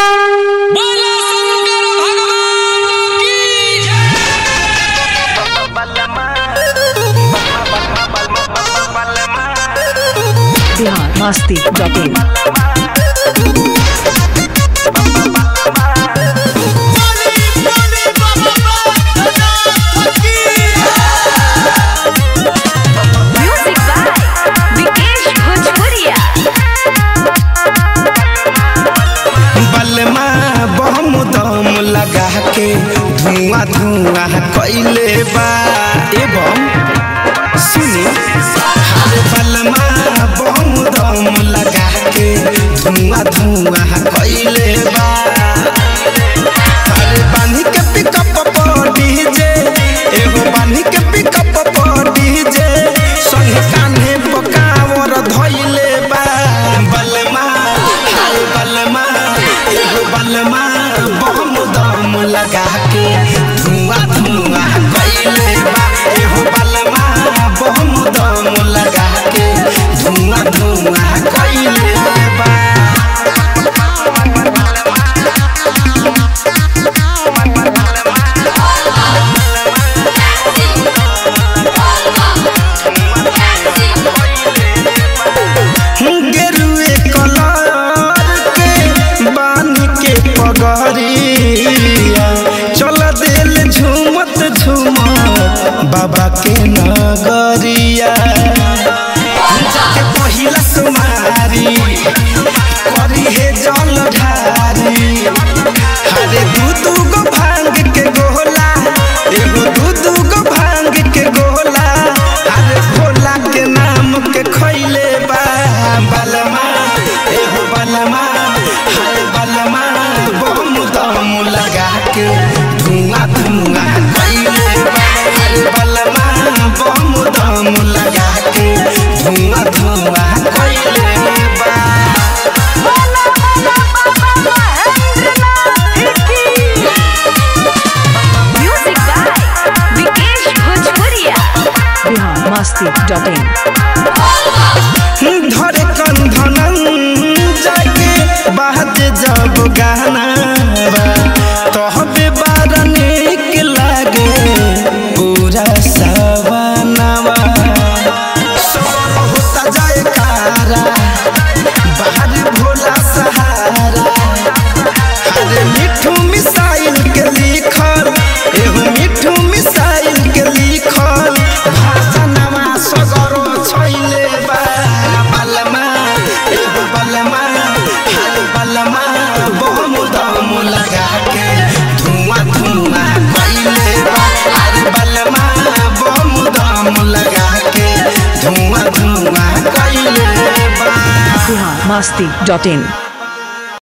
बोलो शंकर भगवान की जय Bihar Masti dot in music by Vikesh Bhojpuriya बलमा बम दम लगा के धुआं धुआं कैले बा एवं सुनी हरे बलमा बम दम लगा के धुआं धुआं कैले बा हरे बानी के पिकअप पर डीजे एगो बानी के पिकअप पर डीजे संग कान्हे पकावर धइले बा बलमा हाय बलमा एगो बलमा बम दम लगा के धुआं धुआं कैले बा एगो बलमा बम दम लगा के धुआं धुआं कैले बा गेरुए कलर के बानी के पगरिया चल दिल झूमत झूमत बाबा के नगरिया जाके पहिला सुमारी करी हे जल ढारी हरे दू दू गो भांग के गोला एगो दू दू गो भांग के गोला अरे भोला के नाम के खैले बा बलमा एगो बलमा हाय बलमा बम दम लगा के धुआं धुआं खैले बा हाय बलमा बम दम लगा के धुआं धुआं खैले बा म्यूजिक बाय विकेश भोजपुरिया बिहार मस्ती डॉट इन धरे कंधन जाके बात जब गाना तहबे बार निक लागे पूरा सवनवा सब होता जाए कारा बाहर भोला सहारा अरे मिठू मिसाइल के लिखल एगो मिठू मिसाइल के लिखल भाषणवा सगरो छैले बा बलमा एगो बलमा हाय बलमा बम दम लगा के धुआं धुआं कैले बा अरे बलमा बम दम लगा के धुआं धुआं कैले बा बिहार मस्ती डॉट इन